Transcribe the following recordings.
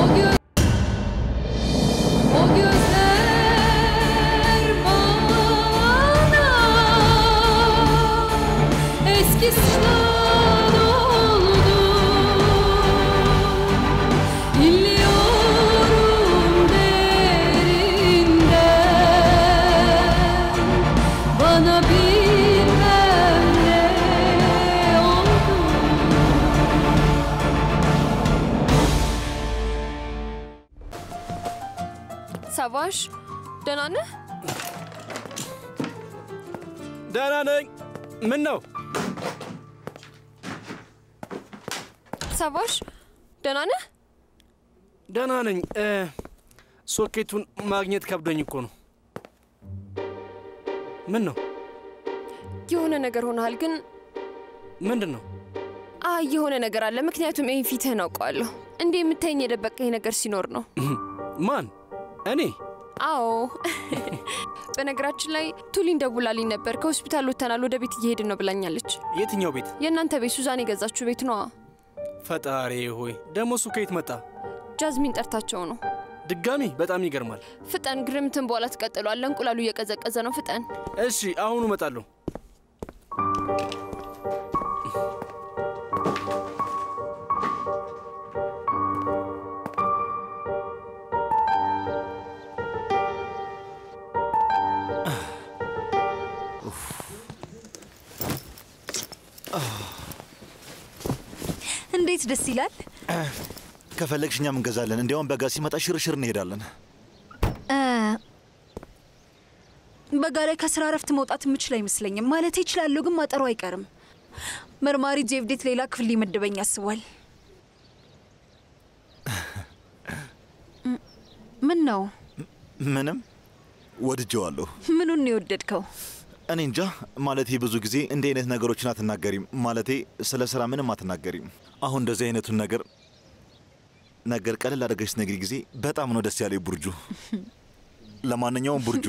O göz O gözler bana Eski sınav oldu İlliyorum derinden Bana bilmem ne oldu ሰባሽ ደህና ነህ? ደህና ነኝ። ምን ነው? ሰባሽ ደህና ነህ? ደህና ነኝ። እ፣ ሶኬቱን ማግኘት ከብዶኝ እኮ ነው። ምን ነው? የሆነ ነገር ሆነሃል ግን ምንድን ነው? አይ የሆነ ነገር አለ። ምክንያቱም ይህን ፊትህን አውቀዋለሁ። እንዲህ የምታይኝ የደበቀኝ ነገር ሲኖር ነው። ማን? እኔ? አዎ። በነገራችን ላይ ቱሊን ደውላልኝ ነበር። ከሆስፒታል ወጥተናል፣ ወደ ቤት እየሄድን ነው ብላኛለች። የትኛው ቤት? የእናንተ ቤት ሱዛን የገዛችሁ ቤት ነዋ። ፈጣሪ ሆይ፣ ደግሞ እሱ ከየት መጣ? ጃዝሚን ጠርታቸው ነው። ድጋሚ? በጣም ይገርማል። ፍጠን፣ ግርምትን በኋላ ትቀጥሏለ። እንቁላሉ እየቀዘቀዘ ነው። ፍጠን። እሺ፣ አሁኑ እመጣለሁ። እንዴት ደስ ይላል። ከፈለግሽ እኛም እንገዛለን። እንዲያውም በጋ ሲመጣ ሽርሽር እንሄዳለን። እ፣ በጋ ላይ ከስራ እረፍት መውጣት የምችል አይመስለኝም። ማለት ይችላለሁ፣ ግን ማጠሩ አይቀርም። መርማሪ ጄቭዴት ሌላ ክፍል ሊመድበኝ አስቧል። እ፣ ምን ነው? ምንም ወድጀዋለሁ። ምኑን ነው የወደድከው? እኔ እንጃ። ማለቴ ብዙ ጊዜ እንዲህ አይነት ነገሮችን አትናገሪም። ማለቴ ስለ ስራ ምንም አትናገሪም። አሁን እንደዚህ አይነቱን ነገር ነገር ቀለል አድርገሽ ስትነግሪ ጊዜ በጣም ነው ደስ ያለኝ ቡርጁ። ለማንኛውም ቡርጁ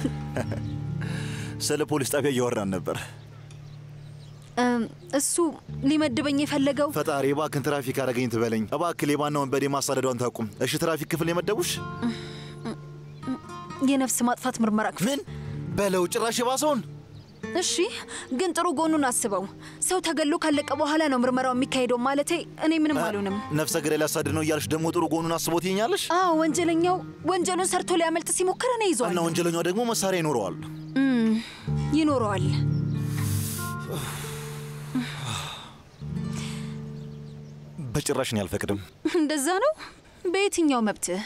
ስለ ፖሊስ ጣቢያ እያወራን ነበር። እም፣ እሱ ሊመድበኝ የፈለገው ፈጣሪ እባክን ትራፊክ አደረገኝ ትበለኝ። እባክህ ሌባና ወንበዴ ማሳደዷን ታቁም። እሺ ትራፊክ ክፍል የመደቡሽ የነፍስ ማጥፋት ምርመራ ክፍል ምን በለው ጭራሽ የባሰውን እሺ ግን ጥሩ ጎኑን አስበው። ሰው ተገሎ ካለቀ በኋላ ነው ምርመራው የሚካሄደው። ማለቴ እኔ ምንም አልሆንም። ነፍሰ ገዳይ ሊያሳድድ ነው እያልሽ ደግሞ ጥሩ ጎኑን አስቦት ይኛለሽ አዎ ወንጀለኛው ወንጀሉን ሰርቶ ሊያመልጥ ሲሞክር እኔ ይዘዋል እና ወንጀለኛው ደግሞ መሳሪያ ይኖረዋል። ይኖረዋል። በጭራሽ እኔ አልፈቅድም። እንደዛ ነው። በየትኛው መብትህ?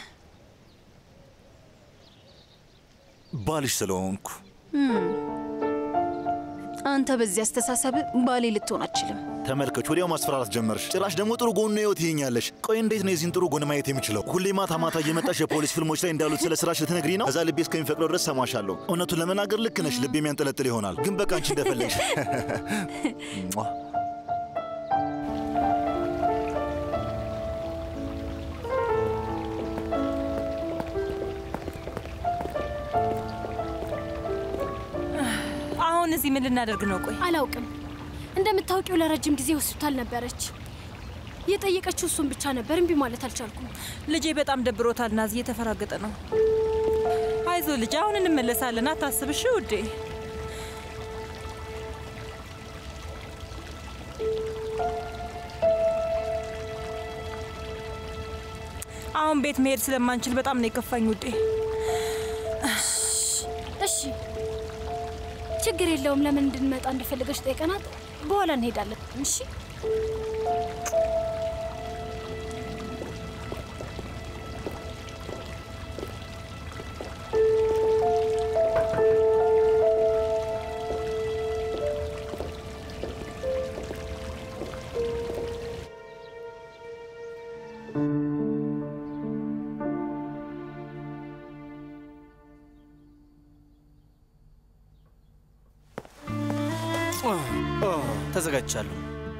ባልሽ ስለሆንኩ አንተ በዚህ አስተሳሰብ ባሌ ልትሆን አትችልም። ተመልከች፣ ወዲያው ማስፈራራት ጀመርሽ። ጭራሽ ደግሞ ጥሩ ጎኑ ነው ትይኛለሽ። ቆይ እንዴት ነው የዚህን ጥሩ ጎን ማየት የምችለው? ሁሌ ማታ ማታ እየመጣሽ የፖሊስ ፊልሞች ላይ እንዳሉት ስለ ስራሽ ልትነግሪ ነው? እዛ ልቤ እስከሚፈቅደው ድረስ ሰማሻለሁ። እውነቱን ለመናገር ልክ ነሽ፣ ልቤ የሚያንጠለጥል ይሆናል። ግን በቃ አንቺ እንደፈለግሽ ሟ። አሁን እዚህ ምን ልናደርግ ነው? ቆይ አላውቅም። እንደምታውቂው ለረጅም ጊዜ ሆስፒታል ነበረች። የጠየቀችው እሱን ብቻ ነበር። እምቢ ማለት አልቻልኩም። ልጄ በጣም ደብሮታል። ናዚ እየተፈራገጠ ነው። አይዞ ልጅ፣ አሁን እንመለሳለን። አታስብሽ ውዴ። አሁን ቤት መሄድ ስለማንችል በጣም ነው የከፋኝ ውዴ። እሺ ችግር የለውም። ለምን እንድንመጣ እንደፈለገች ጠይቀናት፣ በኋላ እንሄዳለን። እሺ ተዘጋጅቻለሁ።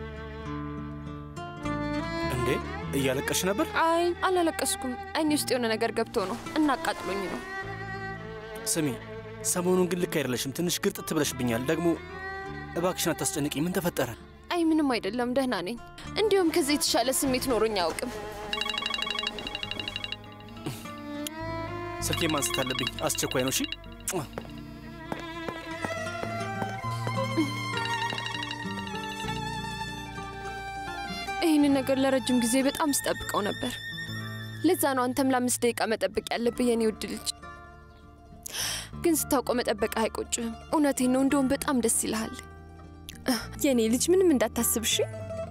እንዴ እያለቀሽ ነበር? አይ አላለቀስኩም። አይኔ ውስጥ የሆነ ነገር ገብቶ ነው እና አቃጥሎኝ ነው። ስሚ፣ ሰሞኑን ግን ልክ አይደለሽም። ትንሽ ግርጥት ብለሽብኛል። ደግሞ እባክሽን አታስጨንቂ። ምን ተፈጠረ? አይ ምንም አይደለም፣ ደህና ነኝ። እንዲሁም ከዚህ የተሻለ ስሜት ኖሮኝ አያውቅም። ስልኬ ማንሳት አለብኝ። አስቸኳይ ነው። እሺ ይህንን ነገር ለረጅም ጊዜ በጣም ስጠብቀው ነበር። ለዛ ነው አንተም ለአምስት ደቂቃ መጠበቅ ያለብህ የኔ ውድ ልጅ። ግን ስታውቀው መጠበቅ አይቆጭህም። እውነቴን ነው። እንደውም በጣም ደስ ይልሃል የኔ ልጅ። ምንም እንዳታስብ እሺ።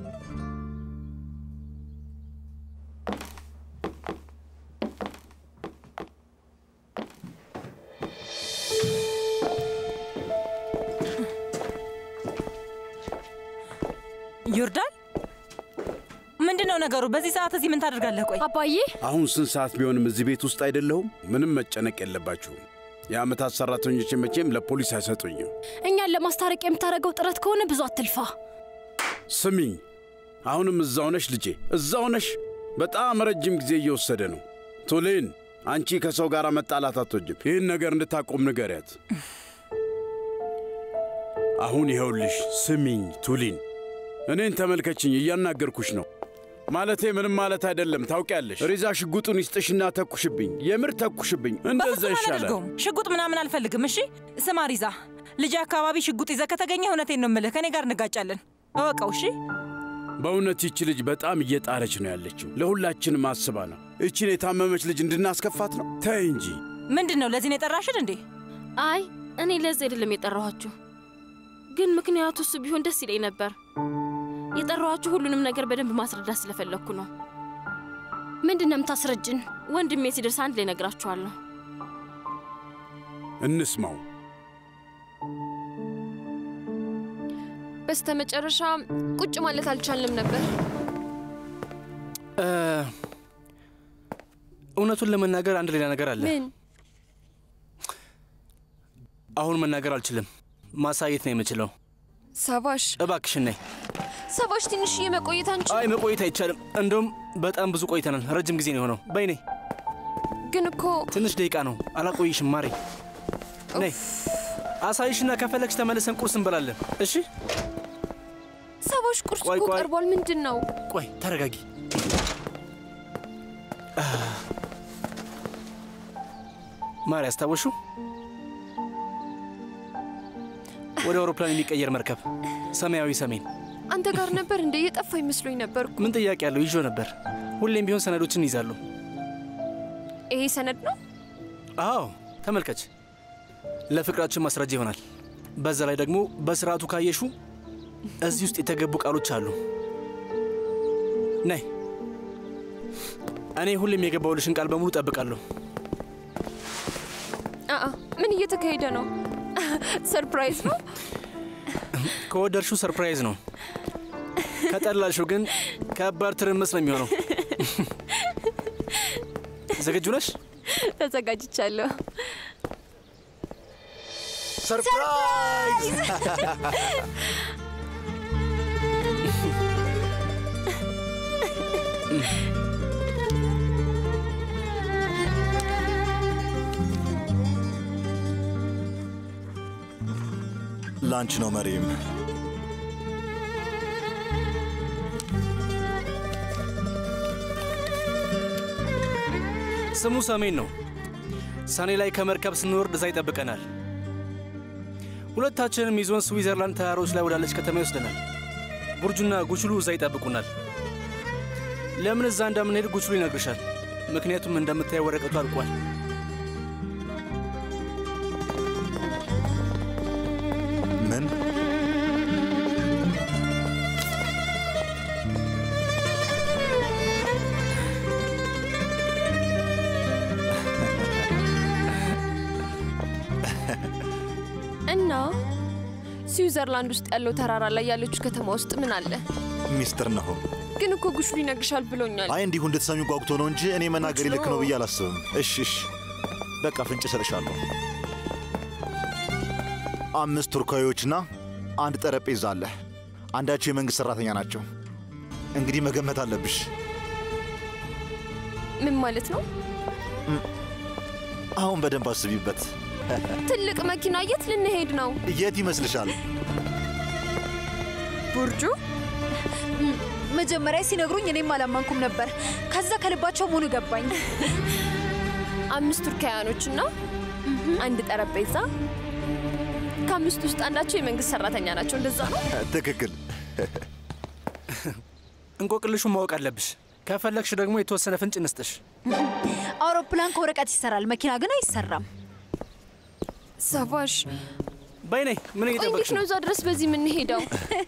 ዮርዳን ምንድን ነው ነገሩ? በዚህ ሰዓት እዚህ ምን ታደርጋለህ? ቆይ አባዬ አሁን ስንት ሰዓት ቢሆንም እዚህ ቤት ውስጥ አይደለሁም። ምንም መጨነቅ የለባችሁም። የዓመታት ሠራተኞች መቼም ለፖሊስ አይሰጡኝም። እኛን ለማስታረቅ የምታደርገው ጥረት ከሆነ ብዙ አትልፋ። ስሚኝ፣ አሁንም እዛው ነሽ ልጄ፣ እዛው ነሽ። በጣም ረጅም ጊዜ እየወሰደ ነው። ቱሊን፣ አንቺ ከሰው ጋር መጣላት አትወጅም። ይህን ነገር እንድታቆም ንገሪያት። አሁን ይኸውልሽ፣ ስሚኝ ቱሊን፣ እኔን ተመልከችኝ፣ እያናገርኩሽ ነው። ማለቴ ምንም ማለት አይደለም። ታውቂያለሽ፣ ሪዛ ሽጉጡን ይስጥሽና ተኩሽብኝ፣ የምር ተኩሽብኝ። እንደዛ በፍጹም ይሻላል። አላደርገውም። ሽጉጥ ምናምን አልፈልግም። እሺ ስማ ሪዛ፣ ልጅ አካባቢ ሽጉጥ ይዘህ ከተገኘ እውነቴን ነው የምልህ፣ ከእኔ ጋር እንጋጫለን። እወቀው። እሺ በእውነት ይቺ ልጅ በጣም እየጣረች ነው ያለችው። ለሁላችንም አስባ ነው። ይቺን የታመመች ልጅ እንድናስከፋት ነው። ተይ እንጂ። ምንድን ነው ለዚህ ነው የጠራሽን እንዴ? አይ እኔ ለዚህ አይደለም የጠራኋችሁ፣ ግን ምክንያቱ እሱ ቢሆን ደስ ይለኝ ነበር። የጠራኋችሁ ሁሉንም ነገር በደንብ ማስረዳት ስለፈለግኩ ነው። ምንድን ነው የምታስረጅን? ወንድሜ ሲደርስ አንድ ላይ ነግራችኋለሁ። እንስማው። በስተ መጨረሻ ቁጭ ማለት አልቻልንም ነበር። እ፣ እውነቱን ለመናገር አንድ ሌላ ነገር አለ። ምን? አሁን መናገር አልችልም። ማሳየት ነው የምችለው። ሳባሽ እባክሽን ነይ። ሳባሽ፣ ትንሽዬ መቆየት አንቺ አይ መቆየት አይቻልም። እንደውም በጣም ብዙ ቆይተናል። ረጅም ጊዜ ነው የሆነው። በይ ነይ። ግን እኮ ትንሽ ደቂቃ ነው። አላቆይሽም። ማሬ ነይ። አሳይሽና ከፈለግሽ ተመልሰን ቁርስ እንበላለን። እሺ? ሳባሽ፣ ቁርስ ቆይ፣ እኮ ቆይ። ቀርቧል። ምንድን ነው? ቆይ ተረጋጊ። አ፣ ማሪ አስታወሹ? ወደ አውሮፕላን የሚቀየር መርከብ ሰማያዊ ሰሜን። አንተ ጋር ነበር እንደ የጠፋ ይመስሎኝ ነበር እኮ። ምን ጥያቄ ያለው? ይዞ ነበር። ሁሌም ቢሆን ሰነዶችን ይዛሉ። ይሄ ሰነድ ነው። አዎ ተመልከች፣ ለፍቅራችን ማስረጃ ይሆናል። በዛ ላይ ደግሞ በስርዓቱ ካየሹ እዚህ ውስጥ የተገቡ ቃሎች አሉ። ነይ፣ እኔ ሁሌም የገባውልሽን ቃል በሙሉ ጠብቃለሁ። አአ ምን እየተካሄደ ነው? ሰርፕራይዝ ነው። ከወደድሽው ሰርፕራይዝ ነው፣ ከጠላልሽው ግን ከባድ ትርምስ ነው የሚሆነው። ዝግጁ ነሽ? ተዘጋጅቻለሁ። ሰርፕራይዝ! ላንች ነው መሪም። ስሙ ሰሜን ነው። ሰኔ ላይ ከመርከብ ስንወርድ እዛ ይጠብቀናል። ሁለታችንም ይዞን ስዊዘርላንድ ተራሮች ላይ ወዳለች ከተማ ይወስደናል። ቡርጁና ጉችሉ እዛ ይጠብቁናል። ለምን እዛ እንደምንሄድ ጉችሉ ይነግርሻል። ምክንያቱም እንደምታየው ወረቀቱ አልቋል። ምን? እና ስዊዘርላንድ ውስጥ ያለው ተራራ ላይ ያለችው ከተማ ውስጥ ምን አለ? ሚስጥር ነው። ግን እኮ ጉሽሉ ይነግርሻል ብሎኛል። አይ እንዲሁ እንድትሰሚ ጓጉቶ ነው እንጂ እኔ መናገር ልክ ነው ብዬ አላስብም። እሺ እሺ፣ በቃ ፍንጭ እሰጥሻለሁ። አምስት ቱርካዊዎችና አንድ ጠረጴዛ አለ። አንዳቸው የመንግሥት ሠራተኛ ናቸው። እንግዲህ መገመት አለብሽ። ምን ማለት ነው? አሁን በደንብ አስቢበት። ትልቅ መኪና የት ልንሄድ ነው? የት ይመስልሻል? ቡርጁ መጀመሪያ ሲነግሩኝ እኔም አላመንኩም ነበር። ከዛ ከልባቸው መሆኑ ገባኝ። አምስት ቱርካውያኖችና አንድ ጠረጴዛ። ከአምስቱ ውስጥ አንዳቸው የመንግስት ሰራተኛ ናቸው። እንደዛ ነው። ትክክል። እንቆቅልሹን ማወቅ አለብሽ። ከፈለግሽ ደግሞ የተወሰነ ፍንጭ እንስጥሽ። አውሮፕላን ከወረቀት ይሰራል፣ መኪና ግን አይሰራም። ሰቫሽ በይ ነይ። ምን ቆይ እየጠበቅሽ እንዴት ነው ነው? እዛ ድረስ በዚህ የምንሄደው?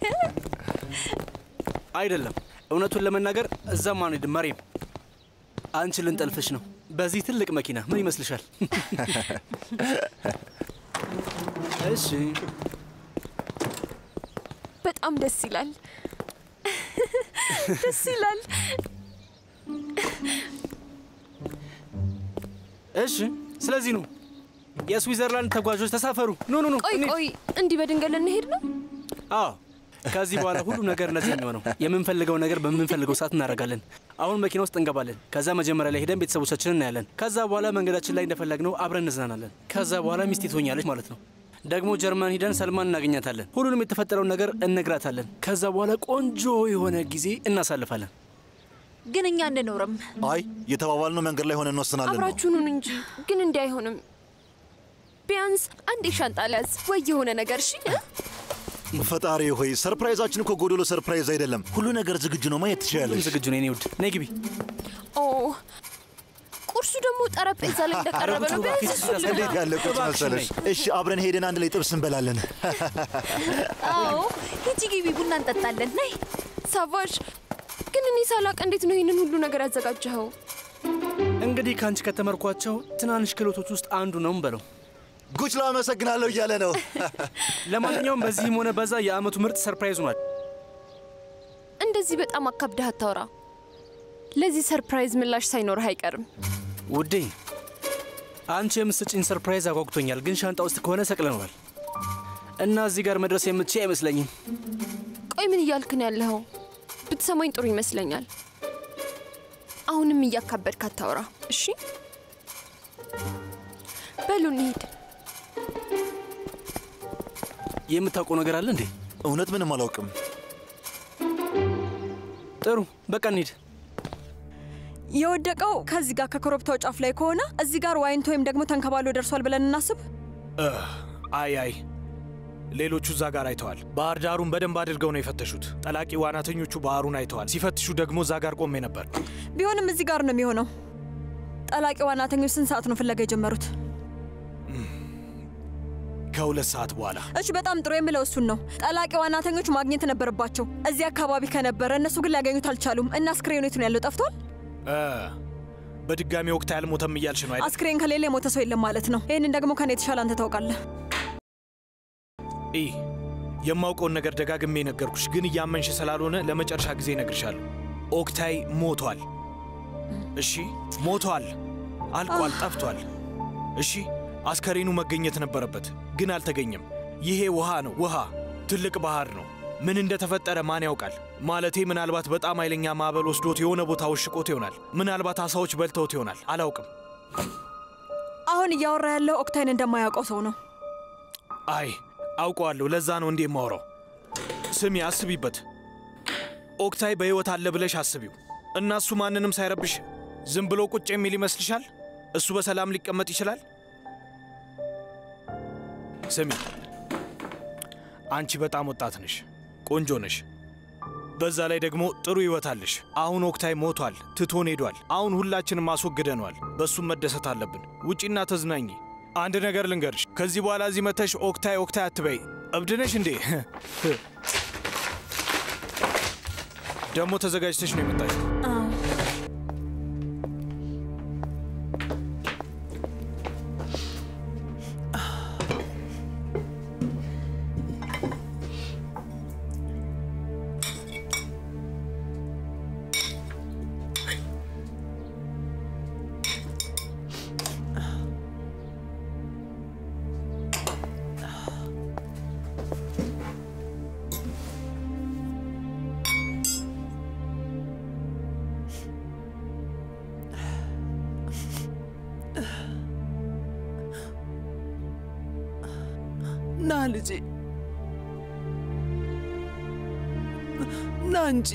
አይደለም፣ እውነቱን ለመናገር እዛም አንሄድም። መሬም፣ አንቺ ልንጠልፍሽ ነው በዚህ ትልቅ መኪና። ምን ይመስልሻል? እሺ፣ በጣም ደስ ይላል። ደስ ይላል። እሺ። ስለዚህ ነው የስዊዘርላንድ ተጓዦች ተሳፈሩ። ኑ ኑ ኑ። ቆይ እንሂድ። ቆይ፣ እንዲህ በድንገት ልንሄድ ነው? አዎ ከዚህ በኋላ ሁሉም ነገር እንደዚህ ነው የሚሆነው። የምንፈልገው ነገር በምንፈልገው ሰዓት እናደርጋለን። አሁን መኪና ውስጥ እንገባለን። ከዛ መጀመሪያ ላይ ሄደን ቤተሰቦቻችንን እናያለን። ከዛ በኋላ መንገዳችን ላይ እንደፈለግነው አብረን እንዝናናለን። ከዛ በኋላ ሚስቴ ትሆኛለች ማለት ነው። ደግሞ ጀርመን ሂደን ሰልማን እናገኛታለን። ሁሉንም የተፈጠረውን ነገር እነግራታለን። ከዛ በኋላ ቆንጆ የሆነ ጊዜ እናሳልፋለን። ግን እኛ አንኖርም። አይ የተባባልነው መንገድ ላይ ሆነ እንወስናለን ነው። አብራችሁኑን እንጂ ግን እንዲህ አይሆንም። ቢያንስ አንድ ሻንጣ ሊያዝ ወይ የሆነ ነገር እሺ። ፈጣሪ ሆይ ሰርፕራይዛችን እኮ ጎዶሎ ሰርፕራይዝ አይደለም። ሁሉ ነገር ዝግጁ ነው። ማየት ሁሉም ትችላለች። ዝግጁ ነው የኔ ውድ። ነይ ግቢ። ኦ ቁርሱ ደግሞ ጠረጴዛ ላይ እንደቀረበ ነው። ቢያንስ እሱ እንዴት ያለ ቁርስ እባክሽ መሰለሽ! እሺ አብረን ሄደን አንድ ላይ ጥብስ እንበላለን። አዎ ሂጂ ግቢ፣ ቡና እንጠጣለን። ነይ ሳቫሽ ግን እኔ ሳላቅ እንዴት ነው ይህንን ሁሉ ነገር ያዘጋጀኸው? እንግዲህ ከአንቺ ከተመርኳቸው ትናንሽ ክህሎቶች ውስጥ አንዱ ነው በለው። ጉች ላመሰግናለሁ እያለ ነው። ለማንኛውም በዚህም ሆነ በዛ የአመቱ ምርጥ ሰርፕራይዝ ሆኗል። እንደዚህ በጣም አካብደህ አታውራ። ለዚህ ሰርፕራይዝ ምላሽ ሳይኖርህ አይቀርም። ውዴ አንቺ የምስጭኝ ሰርፕራይዝ አጓጉቶኛል፣ ግን ሻንጣ ውስጥ ከሆነ ሰቅለነዋል እና እዚህ ጋር መድረስ የምትችይ አይመስለኝም። ቆይ ምን እያልክ ነው ያለኸው? ብትሰማኝ ጥሩ ይመስለኛል። አሁንም እያካበድክ አታውራ እሺ? በሉ እንሂድ። የምታውቀው ነገር አለ እንዴ? እውነት ምንም አላውቅም። ጥሩ በቃ እንሂድ። የወደቀው ከዚህ ጋር ከኮረብታው ጫፍ ላይ ከሆነ እዚህ ጋር ዋይንት ወይም ደግሞ ተንከባሎ ደርሷል ብለን እናስብ። አይ አይ ሌሎቹ እዛ ጋር አይተዋል። ባህር ዳሩን በደንብ አድርገው ነው የፈተሹት። ጠላቂ ዋናተኞቹ ባህሩን አይተዋል። ሲፈትሹ ደግሞ እዛ ጋር ቆሜ ነበር። ቢሆንም እዚህ ጋር ነው የሚሆነው። ጠላቂ ዋናተኞች ስንት ሰዓት ነው ፍለጋ የጀመሩት? ከሁለት ሰዓት በኋላ እሺ፣ በጣም ጥሩ የምለው እሱን ነው። ጠላቂ ዋናተኞች ማግኘት ነበረባቸው እዚህ አካባቢ ከነበረ፣ እነሱ ግን ሊያገኙት አልቻሉም። እና አስክሬኑ የት ነው ያለው? ጠፍቷል። እ፣ በድጋሚ ወቅት አልሞተም እያልሽ ነው አይደል? አስክሬን ከሌለ የሞተ ሰው የለም ማለት ነው። ይህንን ደግሞ ከኔ የተሻለ አንተ ታውቃለህ። ኢ የማውቀውን ነገር ደጋግሜ ነገርኩሽ፣ ግን እያመንሽ ስላልሆነ ለመጨረሻ ጊዜ እነግርሻለሁ። ኦክታይ ሞቷል። እሺ ሞቷል፣ አልቋል፣ ጠፍቷል። እሺ አስከሬኑ መገኘት ነበረበት፣ ግን አልተገኘም። ይሄ ውሃ ነው፣ ውሃ ትልቅ ባህር ነው። ምን እንደተፈጠረ ማን ያውቃል? ማለቴ ምናልባት በጣም ኃይለኛ ማዕበል ወስዶት የሆነ ቦታ ወሽቆት ይሆናል። ምናልባት አሳዎች በልተውት ይሆናል። አላውቅም። አሁን እያወራ ያለው ኦክታይን እንደማያውቀው ሰው ነው። አይ አውቀዋለሁ። ለዛ ነው እንዴ የማወራው። ስሚ፣ አስቢበት። ኦክታይ በሕይወት አለ ብለሽ አስቢው እና እሱ ማንንም ሳይረብሽ ዝም ብሎ ቁጭ የሚል ይመስልሻል? እሱ በሰላም ሊቀመጥ ይችላል? ስሚ፣ አንቺ በጣም ወጣት ነሽ፣ ቆንጆ ነሽ። በዛ ላይ ደግሞ ጥሩ ሕይወት አለሽ። አሁን ኦክታይ ሞቷል፣ ትቶን ሄዷል። አሁን ሁላችንም አስወግደነዋል። በእሱም መደሰት አለብን። ውጪና ተዝናኝ። አንድ ነገር ልንገርሽ፣ ከዚህ በኋላ እዚህ መተሽ ኦክታይ ኦክታይ አትበይ። እብድ ነሽ እንዴ? ደግሞ ተዘጋጅተሽ ነው የመጣሽ። ና ልጄ ና እንጂ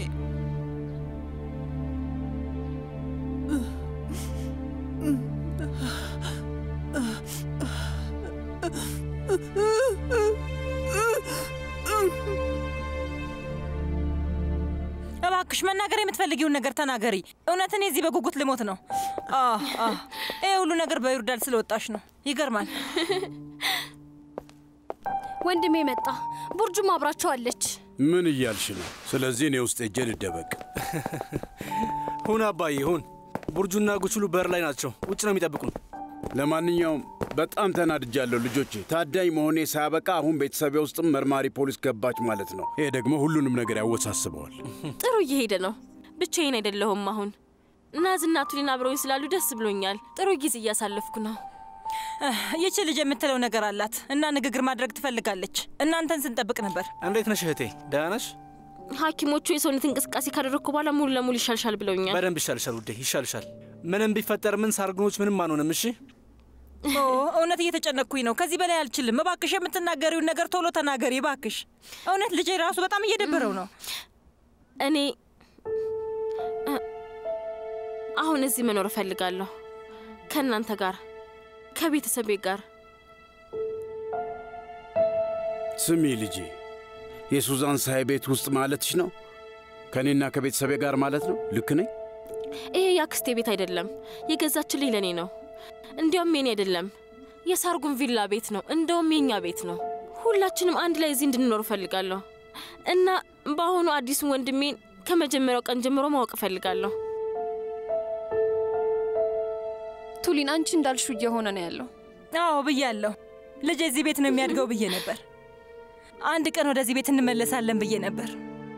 እባክሽ መናገር የምትፈልጊውን ነገር ተናገሪ። እውነት እኔ እዚህ በጉጉት ልሞት ነው። አህ፣ አህ። ይሄ ሁሉ ነገር በይርዳል ስለወጣሽ ነው። ይገርማል። ወንድሜ መጣ። ቡርጁም አብራቸዋለች። ምን እያልሽ ነው? ስለዚህ እኔ ውስጥ ሄጄ ልደበቅ። ሁን አባዬ ሁን። ቡርጁና ጉችሉ በር ላይ ናቸው። ውጭ ነው የሚጠብቁን። ለማንኛውም በጣም ተናድጃለሁ ልጆቼ። ታዳኝ መሆኔ ሳያበቃ አሁን ቤተሰቤ ውስጥም መርማሪ ፖሊስ ገባች ማለት ነው። ይሄ ደግሞ ሁሉንም ነገር ያወሳስበዋል። ጥሩ እየሄደ ነው። ብቻዬን አይደለሁም። አሁን ናዝና ቱሊን አብረውኝ ስላሉ ደስ ብሎኛል። ጥሩ ጊዜ እያሳለፍኩ ነው። ይቺ ልጅ የምትለው ነገር አላት እና ንግግር ማድረግ ትፈልጋለች። እናንተን ስንጠብቅ ነበር። እንዴት ነሽ እህቴ? ደህና ነሽ? ሐኪሞቹ የሰውነት እንቅስቃሴ ካደረግኩ በኋላ ሙሉ ለሙሉ ይሻልሻል ብለውኛል። በደንብ ይሻልሻል ውዴ፣ ይሻልሻል። ምንም ቢፈጠር ምን ሳርግኖች ምንም አንሆንም። እሺ ኦ እውነት እየተጨነቅኩኝ ነው። ከዚህ በላይ አልችልም። እባክሽ የምትናገሪውን ነገር ቶሎ ተናገሪ እባክሽ። እውነት ልጄ ራሱ በጣም እየደበረው ነው። እኔ እ፣ አሁን እዚህ መኖር እፈልጋለሁ ከእናንተ ጋር ከቤተሰቤ ጋር። ስሚ ልጄ፣ የሱዛን ሳይ ቤት ውስጥ ማለትሽ ነው? ከእኔና ከቤተሰቤ ጋር ማለት ነው? ልክ ነኝ? ይሄ የአክስቴ ቤት አይደለም፣ የገዛችልኝ ለእኔ ነው። እንዲያውም የኔ አይደለም፣ የሳርጉን ቪላ ቤት ነው። እንደውም የኛ ቤት ነው። ሁላችንም አንድ ላይ እዚህ እንድንኖር እፈልጋለሁ እና በአሁኑ አዲሱን ወንድሜን ከመጀመሪያው ቀን ጀምሮ ማወቅ እፈልጋለሁ። ቱሊን፣ አንቺ እንዳልሽው እየሆነ ነው ያለው። አዎ ብያለሁ። ልጅ እዚህ ቤት ነው የሚያድገው ብዬ ነበር። አንድ ቀን ወደዚህ ቤት እንመለሳለን ብዬ ነበር።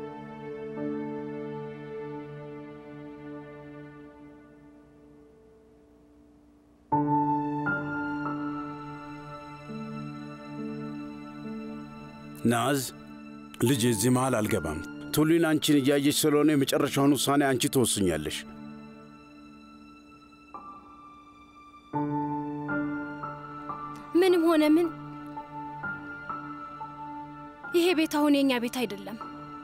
ናዝ ልጄ፣ እዚህ መሃል አልገባም። ቱሊን አንቺን እያየች ስለሆነ የመጨረሻውን ውሳኔ አንቺ ትወስኛለሽ። ምንም ሆነ ምን ይሄ ቤት አሁን የኛ ቤት አይደለም።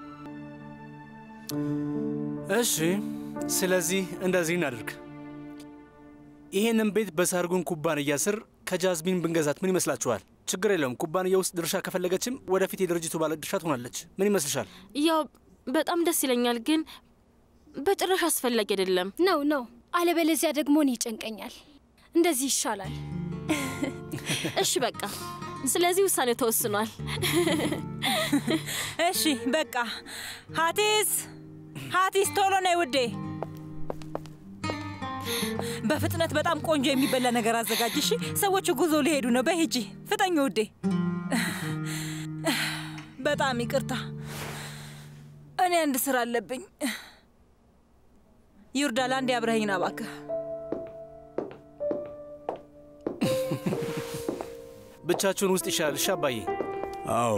እሺ፣ ስለዚህ እንደዚህ እናድርግ። ይሄንን ቤት በሳርጉን ኩባንያ ስር ከጃዝሚን ብንገዛት ምን ይመስላችኋል? ችግር የለውም። ኩባንያ ውስጥ ድርሻ ከፈለገችም ወደፊት የድርጅቱ ባለ ድርሻ ትሆናለች። ምን ይመስልሻል? ያው በጣም ደስ ይለኛል፣ ግን በጭራሽ አስፈላጊ አይደለም። ነው ነው። አለበለዚያ ደግሞ እኔ ይጨንቀኛል። እንደዚህ ይሻላል። እሺ በቃ ስለዚህ ውሳኔው ተወስኗል። እሺ በቃ ሀቲስ ሀቲስ ቶሎ ነይ ውዴ። በፍጥነት በጣም ቆንጆ የሚበላ ነገር አዘጋጅ። እሺ ሰዎቹ ጉዞ ሊሄዱ ነው። በሂጂ ፍጠኝ ውዴ። በጣም ይቅርታ፣ እኔ አንድ ስራ አለብኝ። ይርዳል፣ አንዴ አብረኸኝ ና እባክህ። ብቻችሁን ውስጥ ይሻላል። እሺ አባዬ። አዎ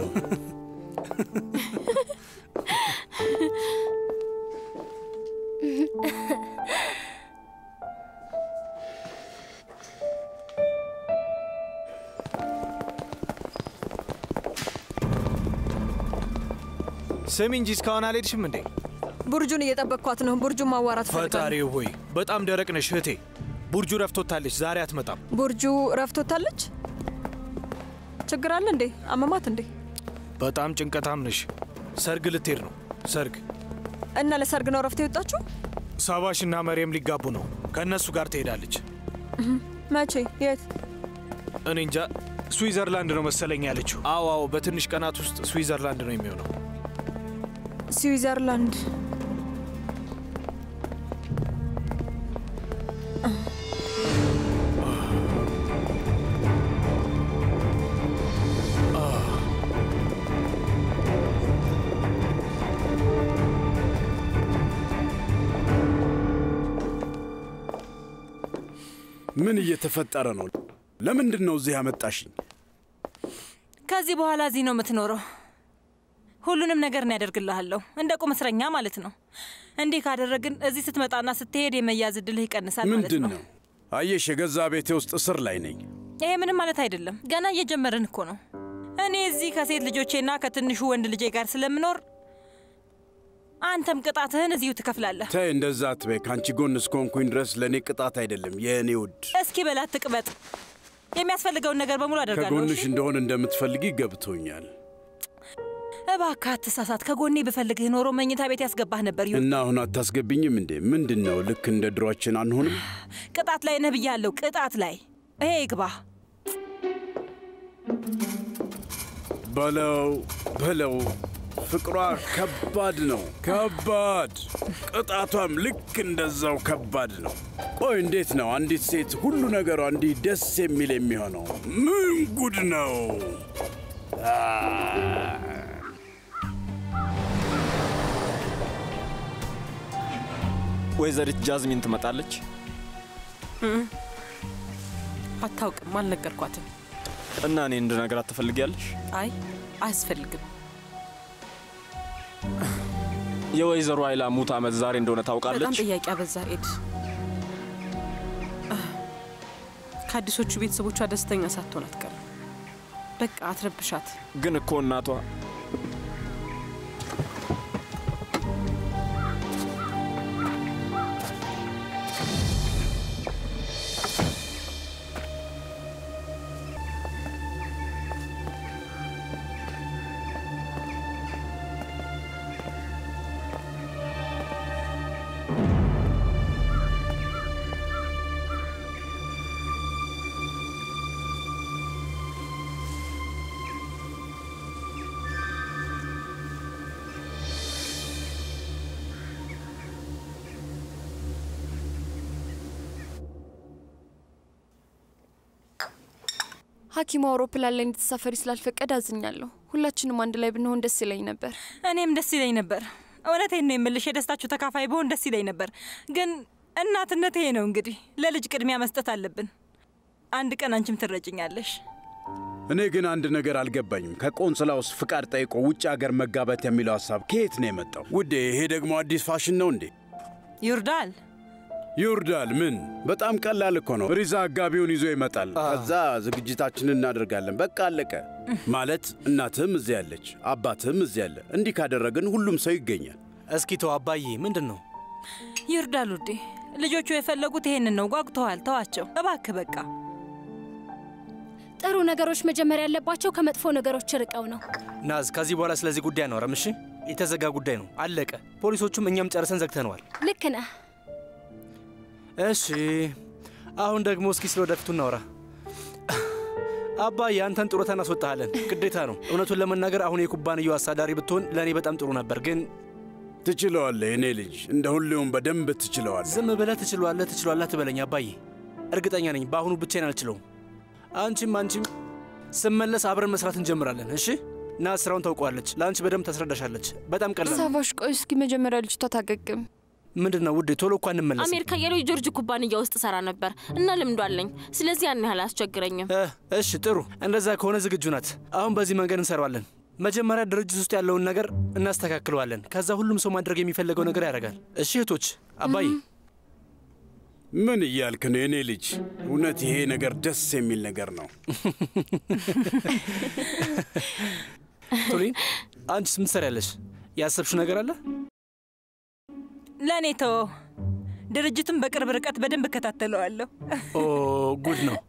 ስሚ እንጂ እስካሁን አልሄድሽም እንዴ? ቡርጁን እየጠበቅኳት ነው። ቡርጁን ማዋራት ፈልጋለሁ። ፈጣሪ ሆይ በጣም ደረቅ ነሽ እህቴ። ቡርጁ ረፍቶታለች፣ ዛሬ አትመጣም። ቡርጁ ረፍቶታለች። ችግር አለ እንዴ? አመማት እንዴ? በጣም ጭንቀታም ነሽ። ሰርግ ልትሄድ ነው። ሰርግ እና ለሰርግ ነው ረፍት የወጣችሁ? ሳባሽ እና መሪየም ሊጋቡ ነው። ከእነሱ ጋር ትሄዳለች። መቼ? የት? እኔ እንጃ። ስዊዘርላንድ ነው መሰለኝ ያለችው። አዎ አዎ፣ በትንሽ ቀናት ውስጥ ስዊዘርላንድ ነው የሚሆነው። ስዊዘርላንድ። ምን እየተፈጠረ ነው? ለምንድን ነው እዚህ ያመጣሽኝ? ከዚህ በኋላ እዚህ ነው የምትኖረው። ሁሉንም ነገር ነው ያደርግልሃለሁ፣ እንደ ቁም እስረኛ ማለት ነው። እንዲህ ካደረግን እዚህ ስትመጣና ስትሄድ የመያዝ እድልህ ይቀንሳል ማለት ምንድን ነው። ነው? አየሽ፣ የገዛ ቤቴ ውስጥ እስር ላይ ነኝ። ይሄ ምንም ማለት አይደለም። ገና እየጀመርን እኮ ነው። እኔ እዚህ ከሴት ልጆቼና ከትንሹ ወንድ ልጄ ጋር ስለምኖር አንተም ቅጣትህን እዚሁ ትከፍላለህ። ተይ እንደዛ አትበይ። ከአንቺ ጎን እስከሆንኩኝ ድረስ ለእኔ ቅጣት አይደለም የእኔ ውድ። እስኪ በላት ትቅበጥ። የሚያስፈልገውን ነገር በሙሉ አደርጋለሁ። ከጎንሽ እሺ? እንደሆን እንደምትፈልጊ ገብቶኛል። እባክህ አትሳሳት። ከጎኔ ብፈልግህ ኖሮ መኝታ ቤት ያስገባህ ነበር። ይሁን እና አሁን አታስገብኝም እንዴ? ምንድን ነው? ልክ እንደ ድሯችን አንሆንም? ቅጣት ላይ ነህ ብያለሁ። ቅጣት ላይ ይሄ ይግባህ። በለው በለው። ፍቅሯ ከባድ ነው፣ ከባድ። ቅጣቷም ልክ እንደዛው ከባድ ነው። ቆይ እንዴት ነው አንዲት ሴት ሁሉ ነገሯ እንዲህ ደስ የሚል የሚሆነው? ምን ጉድ ነው! አ ወይዘሪት ጃዝሚን ትመጣለች። አታውቅም፣ አልነገርኳትም። እና እኔ እንድነግራት ትፈልጊያለሽ? አይ አያስፈልግም። የወይዘሮ አይላ ሙት ዓመት ዛሬ እንደሆነ በጣም ታውቃለች? ጥያቄ አበዛ ኤድ። ከአዲሶቹ ቤተሰቦቿ ደስተኛ ሳትሆን አትቀርም። በቃ አትረብሻት። ግን እኮ እናቷ ሐኪሙ አውሮፕላን ላይ እንድትሳፈሪ ስላልፈቀደ አዝኛለሁ። ሁላችንም አንድ ላይ ብንሆን ደስ ይለኝ ነበር። እኔም ደስ ይለኝ ነበር። እውነቴን ነው የምልሽ፣ የደስታችሁ ተካፋይ ብሆን ደስ ይለኝ ነበር። ግን እናትነት ይሄ ነው እንግዲህ፣ ለልጅ ቅድሚያ መስጠት አለብን። አንድ ቀን አንቺም ትረጭኛለሽ። እኔ ግን አንድ ነገር አልገባኝም። ከቆንስላ ውስጥ ፍቃድ ጠይቆ ውጭ ሀገር መጋባት የሚለው ሀሳብ ከየት ነው የመጣው? ውዴ፣ ይሄ ደግሞ አዲስ ፋሽን ነው እንዴ? ይርዳል ይወርዳል። ምን በጣም ቀላል እኮ ነው። ሪዛ አጋቢውን ይዞ ይመጣል። ከዛ ዝግጅታችንን እናደርጋለን። በቃ አለቀ። ማለት እናትህም እዚያ ያለች፣ አባትህም እዚያ ያለ። እንዲህ ካደረግን ሁሉም ሰው ይገኛል። እስኪ ተው አባዬ፣ ምንድን ነው? ይርዳል ውዴ። ልጆቹ የፈለጉት ይሄንን ነው። ጓጉተዋል። ተዋቸው እባክህ። በቃ ጥሩ ነገሮች መጀመር ያለባቸው ከመጥፎ ነገሮች ርቀው ነው። ናዝ፣ ከዚህ በኋላ ስለዚህ ጉዳይ አናወራም። እሺ፣ የተዘጋ ጉዳይ ነው፣ አለቀ። ፖሊሶቹም እኛም ጨርሰን ዘግተነዋል። ልክ ነህ። እሺ፣ አሁን ደግሞ እስኪ ስለ ወደፊቱ እናወራ። አባዬ፣ አንተን ጡረታ እናስወጣሃለን፣ ግዴታ ነው። እውነቱን ለመናገር አሁን የኩባንያው አሳዳሪ ብትሆን ለእኔ በጣም ጥሩ ነበር፣ ግን ትችለዋለህ። የኔ ልጅ እንደ ሁሌውም በደንብ ትችለዋለህ። ዝም ብለህ ትችሏለህ ትችሏለህ ትበለኝ አባዬ። እርግጠኛ ነኝ በአሁኑ ብቻዬን አልችለውም። አንቺም አንቺም ስመለስ አብረን መስራት እንጀምራለን። እሺ ና ስራውን ታውቀዋለች። ለአንቺ በደንብ ታስረዳሻለች። በጣም ቀላል ነው። ሳቫሽ፣ ቆይ እስኪ መጀመሪያ ልጅቷ ታገግም። ምንድን ነው ውዴ? ቶሎ እኳ እንመለስ። አሜሪካ የሎይ ጆርጅ ኩባንያ ውስጥ ሰራ ነበር እና ልምዶ አለኝ። ስለዚህ ያን ያህል አያስቸግረኝም። እሺ ጥሩ። እንደዛ ከሆነ ዝግጁ ናት። አሁን በዚህ መንገድ እንሰራዋለን። መጀመሪያ ድርጅት ውስጥ ያለውን ነገር እናስተካክለዋለን። ከዛ ሁሉም ሰው ማድረግ የሚፈለገው ነገር ያደርጋል። እሺ እህቶች፣ አባዬ ምን እያልክ ነው የኔ ልጅ? እውነት ይሄ ነገር ደስ የሚል ነገር ነው። ቱሊን፣ አንቺስ ምን ትሰሪያለሽ? ያሰብሽው ነገር አለ? ለእኔ ተወው። ድርጅቱን በቅርብ ርቀት በደንብ እከታተለዋለሁ። ኦ ጉድ ነው።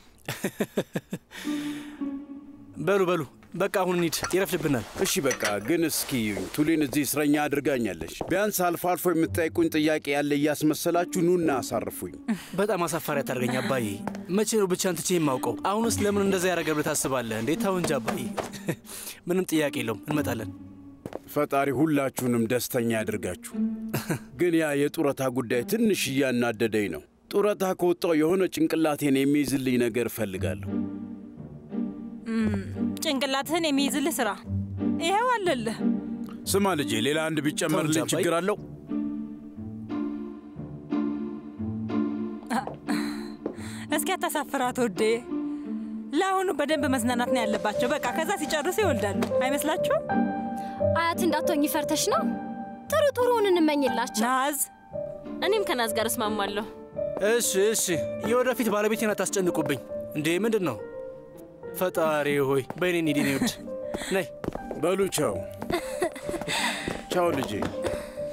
በሉ በሉ፣ በቃ አሁን እንሂድ፣ ይረፍድብናል። እሺ በቃ ግን እስኪ ቱሊን እዚህ እስረኛ አድርጋኛለች። ቢያንስ አልፎ አልፎ የምትጠይቁኝ ጥያቄ ያለ እያስመሰላችሁ ኑና አሳርፉኝ። በጣም አሳፋሪ አታደርገኝ አባዬ። መቼ ነው ብቻህን ትቼ የማውቀው? አሁንስ ለምን እንደዛ ያደረገ ብለህ ታስባለህ እንዴ? ተው እንጂ አባዬ። ምንም ጥያቄ የለውም፣ እንመጣለን። ፈጣሪ ሁላችሁንም ደስተኛ ያድርጋችሁ። ግን ያ የጡረታ ጉዳይ ትንሽ እያናደደኝ ነው። ጡረታ ከወጣው የሆነ ጭንቅላቴን የሚይዝልኝ ነገር እፈልጋለሁ። እም፣ ጭንቅላትህን የሚይዝልህ ስራ ይኸው አለልህ። ስማ ልጄ፣ ሌላ አንድ ቢጨመርልኝ ችግር አለው? እስኪ አታሳፍራት ወዴ። ለአሁኑ በደንብ መዝናናት ነው ያለባቸው። በቃ ከዛ ሲጨርሱ ይወልዳሉ። አይመስላችሁም? አያት እንዳትሆኝ ፈርተሽ ነው? ጥሩ ጥሩውን እንመኝላቸው። ናዝ፣ እኔም ከናዝ ጋር እስማማለሁ። እሺ እሺ፣ የወደፊት ባለቤቴን አታስጨንቁብኝ እንዴ! ምንድን ነው? ፈጣሪ ሆይ በእኔ እንሂድ የኔ ውድ። ነይ በሉ ቻው ቻው ልጄ።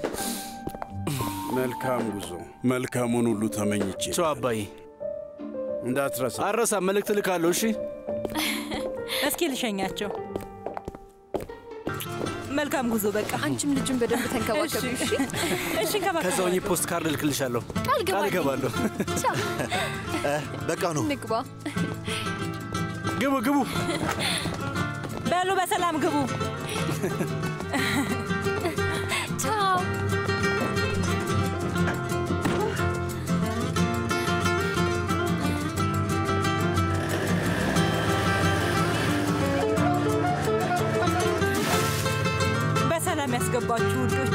መልካም ጉዞ፣ መልካሙን ሁሉ ተመኝቼ ቻው አባዬ። እንዳትረሳ። አረሳ መልእክት ልካለሁ። እሺ እስኪ ልሸኛቸው። መልካም ጉዞ። በቃ አንቺም ልጁን በደንብ ተንከባከቢ። እሺ እሺ፣ እንከባከባለሁ። ከዛ ሆኜ ፖስት ካርድ ልክልሻለሁ። ቃል ቃል እገባለሁ። በቃ ነው። ንግባ። ግቡ ግቡ። በሉ በሰላም ግቡ። ቻው። በሰላም ያስገባችሁ ውዶች።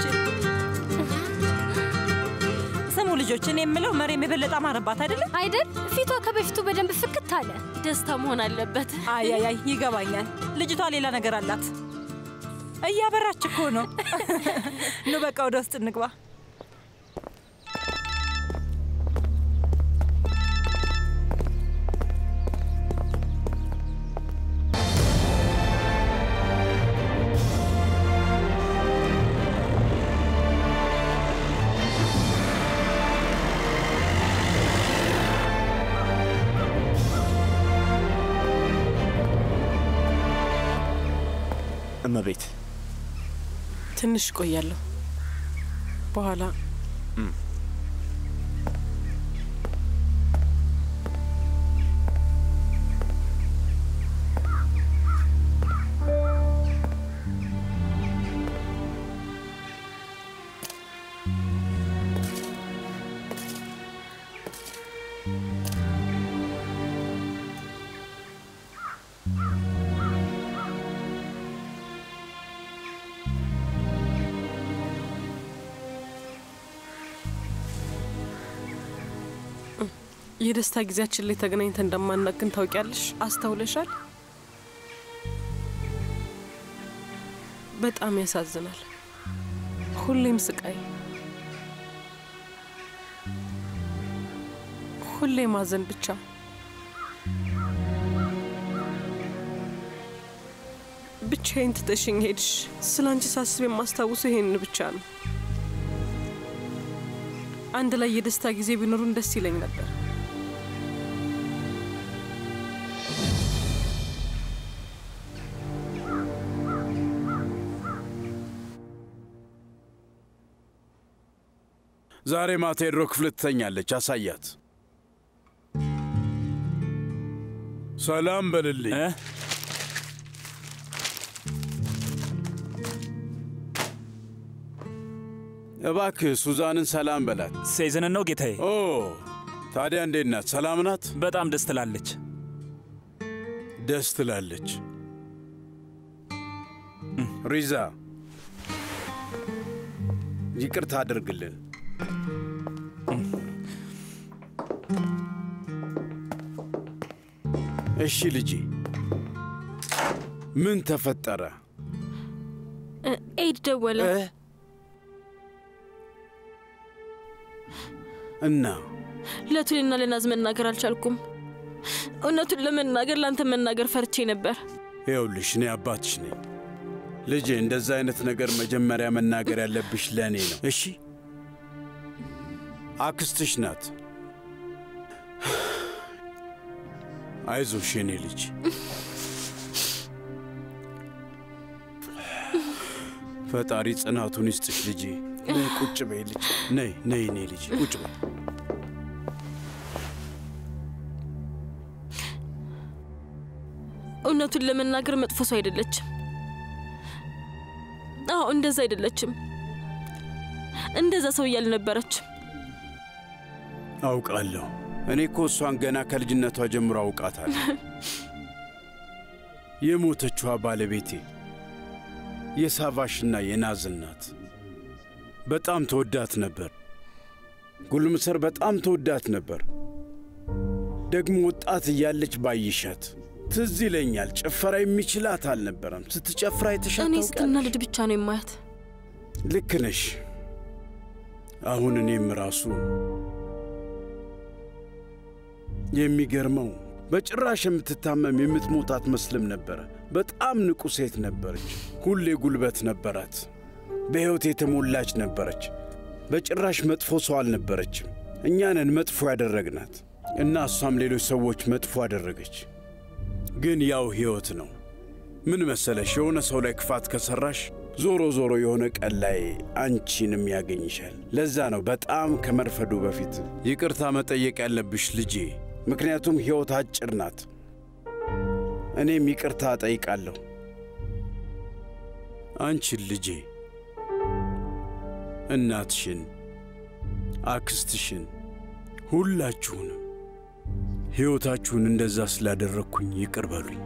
ስሙ ልጆች፣ እኔ የምለው መሬም የበለጠ አማረባት አይደለም አይደል? ፊቷ ከበፊቱ በደንብ ፍክት አለ። ደስታ መሆን አለበት። አያያይ ይገባኛል። ልጅቷ ሌላ ነገር አላት። እያበራች እኮ ነው። ኑ በቃ ወደ ውስጥ እንግባ። እመቤት ትንሽ እቆያለሁ። በኋላ የደስታ ጊዜያችን ላይ ተገናኝተን እንደማናውቅ ግን ታውቂያለሽ? አስተውለሻል? በጣም ያሳዝናል። ሁሌም ስቃይ፣ ሁሌ ማዘን ብቻ። ብቻዬን ትተሽኝ ሄድሽ። ስለ አንቺ ሳስብ የማስታውሰው ይሄን ብቻ ነው። አንድ ላይ የደስታ ጊዜ ቢኖሩን ደስ ይለኝ ነበር። ዛሬ ማታ የድሮ ክፍል ትተኛለች። አሳያት። ሰላም በልልኝ። እባክህ ሱዛንን ሰላም በላት። ሴዝንን ነው ጌታዬ። ኦ ታዲያ እንዴት ናት? ሰላም ናት? በጣም ደስ ትላለች። ደስ ትላለች። ሪዛ ይቅርታ አድርግልን። እሺ ልጄ፣ ምን ተፈጠረ? ኤድ ደወለ እና ለቱልና ለናዝ መናገር አልቻልኩም። እውነቱን ለመናገር ለአንተ መናገር ፈርቼ ነበር። ይኸውልሽ እኔ አባትሽ ነኝ። ልጄ እንደዛ አይነት ነገር መጀመሪያ መናገር ያለብሽ ለእኔ ነው። እሺ አክስትሽ ናት። አይዞሽ የኔ ልጅ። ፈጣሪ ጽናቱን ይስጥሽ ልጄ። ነይ ቁጭ በይ ልጅ። ነይ ነይ እኔ ልጅ ቁጭ በይ። እውነቱን ለመናገር መጥፎ ሰው አይደለችም። አዎ እንደዛ አይደለችም። እንደዛ ሰው እያልነበረችም አውቃለሁ። እኔ እኮ እሷን ገና ከልጅነቷ ጀምሮ አውቃታለሁ። የሞተችዋ ባለቤቴ የሳቫሽና የናዝን ናት። በጣም ተወዳት ነበር። ጉልምሰር በጣም ተወዳት ነበር። ደግሞ ወጣት እያለች ባይሻት ትዝ ይለኛል። ጭፈራ የሚችላት አልነበረም። ስትጨፍራ የተሻት እኔ ስትናደድ ብቻ ነው የማያት። ልክ ነሽ። አሁን እኔም ራሱ የሚገርመው በጭራሽ የምትታመም የምትሞት አትመስልም ነበረ። በጣም ንቁ ሴት ነበረች። ሁሌ ጉልበት ነበራት። በሕይወት የተሞላች ነበረች። በጭራሽ መጥፎ ሰው አልነበረችም። እኛንን መጥፎ ያደረግናት። እና እሷም ሌሎች ሰዎች መጥፎ አደረገች። ግን ያው ሕይወት ነው። ምን መሰለሽ፣ የሆነ ሰው ላይ ክፋት ከሠራሽ ዞሮ ዞሮ የሆነ ቀን ላይ አንቺንም ያገኝሻል። ለዛ ነው በጣም ከመርፈዱ በፊት ይቅርታ መጠየቅ ያለብሽ ልጄ፣ ምክንያቱም ሕይወት አጭር ናት። እኔም ይቅርታ እጠይቃለሁ አንቺን ልጄ፣ እናትሽን፣ አክስትሽን፣ ሁላችሁንም ሕይወታችሁን እንደዛ ስላደረግኩኝ ይቅር በሉኝ።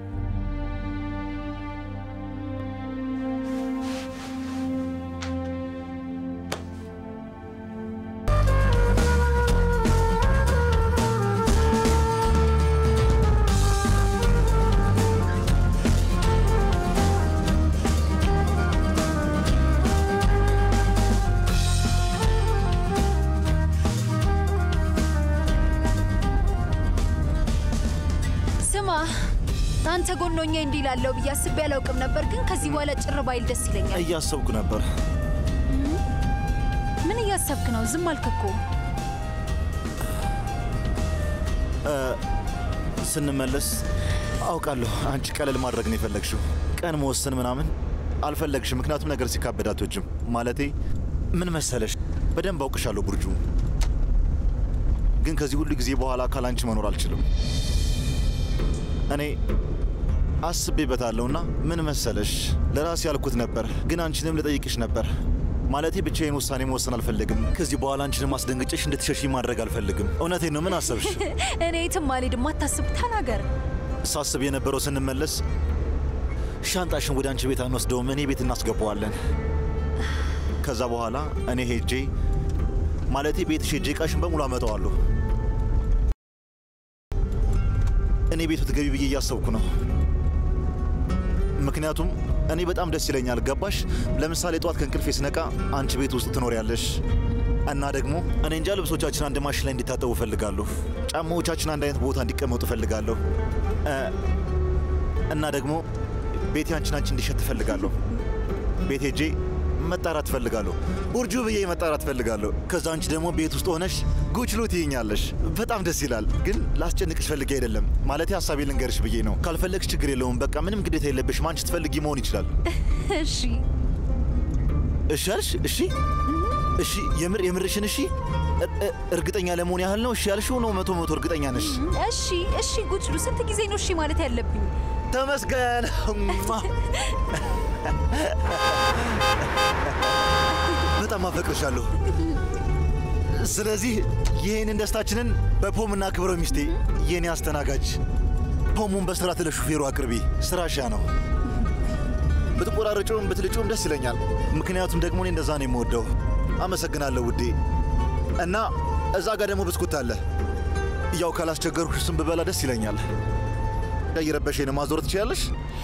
ስማ አንተ ጎን ሆኜ እንዲህ ላለው ብዬ አስቤ አላውቅም ነበር፣ ግን ከዚህ በኋላ ጭር ባይል ደስ ይለኛል። እያሰብኩ ነበር። ምን እያሰብክ ነው? ዝም አልክ እኮ። እ፣ ስንመለስ አውቃለሁ አንቺ ቀለል ማድረግ ነው የፈለግሽው። ቀን መወሰን ምናምን አልፈለግሽም፣ ምክንያቱም ነገር ሲካበድ አትወጂም። ማለቴ ምን መሰለሽ፣ በደንብ አውቅሻለሁ ቡርጁ፣ ግን ከዚህ ሁሉ ጊዜ በኋላ ካላንቺ መኖር አልችልም። እኔ አስቤበታለሁና ምን መሰለሽ፣ ለራሴ ያልኩት ነበር፣ ግን አንቺንም ልጠይቅሽ ነበር። ማለቴ ብቻዬን ውሳኔ መወሰን አልፈልግም። ከዚህ በኋላ አንቺንም አስደንግጬሽ እንድትሸሺ ማድረግ አልፈልግም። እውነቴን ነው። ምን አሰብሽ? እኔ የትም አልሄድም፣ አታስብ፣ ተናገር። ሳስብ የነበረው ስንመለስ ሻንጣሽን ወደ አንቺ ቤት አንወስደውም፣ እኔ ቤት እናስገባዋለን። ከዛ በኋላ እኔ ሄጄ ማለቴ ቤትሽ ሄጄ እቃሽን በሙሉ አመጣዋለሁ። እኔ ቤት ብትገቢ ብዬ እያሰብኩ ነው። ምክንያቱም እኔ በጣም ደስ ይለኛል። ገባሽ? ለምሳሌ ጠዋት ከእንቅልፌ ስነቃ አንቺ ቤት ውስጥ ትኖሪያለሽ እና ደግሞ እኔ እንጃ ልብሶቻችን አንድ ማሽን ላይ እንዲታጠቡ እፈልጋለሁ። ጫማዎቻችን አንድ አይነት ቦታ እንዲቀመጡ እፈልጋለሁ እ፣ እና ደግሞ ቤቴ አንቺን አንቺ እንዲሸት እፈልጋለሁ። ቤት ሄጄ መጣራት እፈልጋለሁ። ቡርጁ ብዬ መጣራት እፈልጋለሁ። ከዛ አንቺ ደግሞ ቤት ውስጥ ሆነሽ ጉችሉ ትይኛለሽ። በጣም ደስ ይላል። ግን ላስጨንቅሽ ፈልጌ አይደለም። ማለቴ ሀሳቤ ልንገርሽ ብዬ ነው። ካልፈለግሽ ችግር የለውም። በቃ ምንም ግዴታ የለብሽም። አንቺ ትፈልጊ መሆን ይችላል። እሺ እሺ አልሽ? እሺ እሺ፣ የምር የምርሽን? እሺ እ- እ- እርግጠኛ ለመሆን ያህል ነው። እሺ ያልሽው ነው? መቶ መቶ እርግጠኛ ነሽ? እሺ እሺ። ጉጭሉ ስንት ጊዜ ነው እሺ ማለት ያለብኝ? ተመስገን። እማ። በጣም አፈቅርሻለሁ። ስለዚህ ይህንን ደስታችንን በፖም እናክብረው። ሚስቴ፣ የኔ አስተናጋጅ፣ ፖሙን በስርዓት ለሹፌሩ አቅርቢ። ስራሻ ነው። ብትቆራረጩም ብትልጩም ደስ ይለኛል። ምክንያቱም ደግሞ እኔ እንደዛ ነው የምወደው። አመሰግናለሁ ውዴ። እና እዛ ጋር ደግሞ ብስኩት አለ። ያው ካላስቸገርኩሽ እሱን ብበላ ደስ ይለኛል። እየረበሸኝ ነው። ማዞር ትችላለሽ?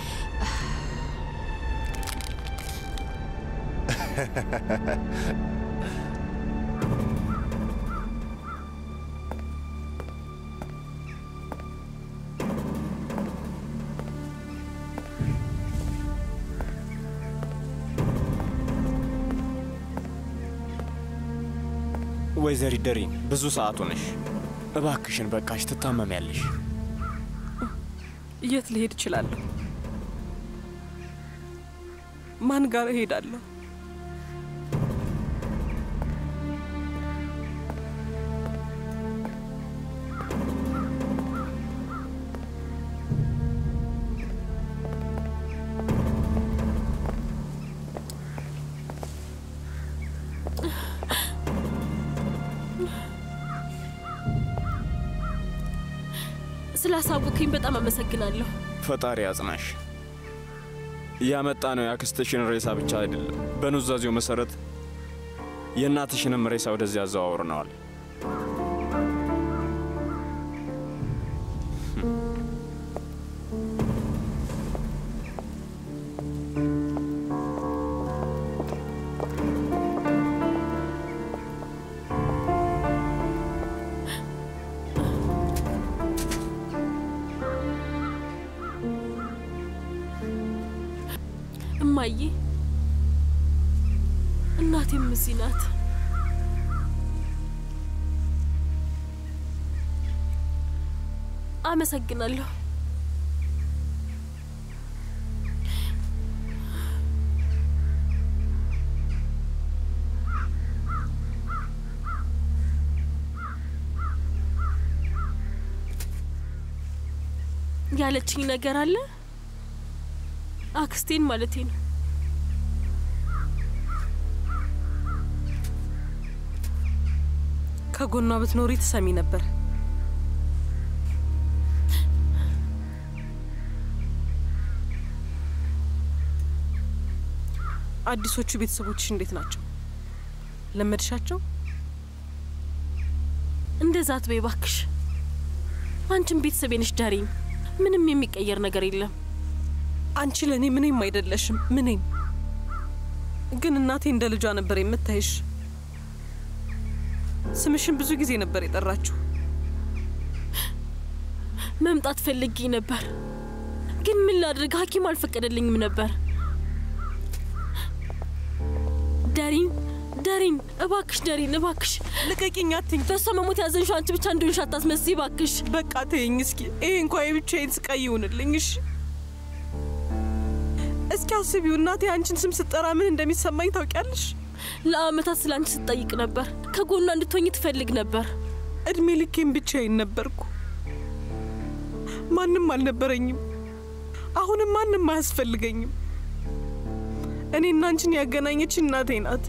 ወይዘሪት ደሪን ብዙ ሰዓት ሆነሽ፣ እባክሽን በቃሽ፣ ትታመሚያለሽ። የት ልሄድ እችላለሁ? ማን ጋር እሄዳለሁ? ስላሳወቅኝ በጣም አመሰግናለሁ። ፈጣሪ ያጽናሽ። ያመጣ ነው የአክስትሽን ሬሳ ብቻ አይደለም፣ በኑዛዜው መሰረት የእናትሽንም ሬሳ ወደዚያ አዘዋውርነዋል። እማዬ፣ እናቴም እዚህ ናት። አመሰግናለሁ። ያለችኝ ነገር አለ አክስቴን ማለቴ ነው። ከጎኗ ብትኖሪ ትሰሚ ነበር። አዲሶቹ ቤተሰቦችሽ እንዴት ናቸው? ለመድሻቸው? እንደዛ አትበይ ባክሽ። አንቺም ቤተሰቤ ነሽ ዳሪኝ። ምንም የሚቀየር ነገር የለም። አንቺ ለእኔ ምንም አይደለሽም፣ ምንም። ግን እናቴ እንደ ልጇ ነበር የምታይሽ። ስምሽን ብዙ ጊዜ ነበር የጠራችሁ። መምጣት ፈልጌ ነበር፣ ግን ምን ላድርግ? ሐኪም አልፈቀደልኝም ነበር። ዳሪን ዳሪን፣ እባክሽ ዳሪን፣ እባክሽ ልቀቂኝ፣ አትኝ። በእሷ መሞት ያዘንሽው አንቺ ብቻ እንደሆንሽ አታስመስይ እባክሽ። በቃ ተይኝ እስኪ። ይሄ እንኳ የብቻዬን ስቃይ ይሁንልኝ። እሺ እስኪ አስቢው፣ እናቴ አንቺን ስም ስጠራ ምን እንደሚሰማኝ ታውቂያለሽ? ለአመታት ስለ አንቺ ስትጠይቅ ነበር። ከጎኗ እንድትሆኝ ትፈልግ ነበር። እድሜ ልኬን ብቻዬን ነበርኩ። ማንም አልነበረኝም። አሁንም ማንም አያስፈልገኝም። እኔና አንቺን ያገናኘች እናቴ ናት።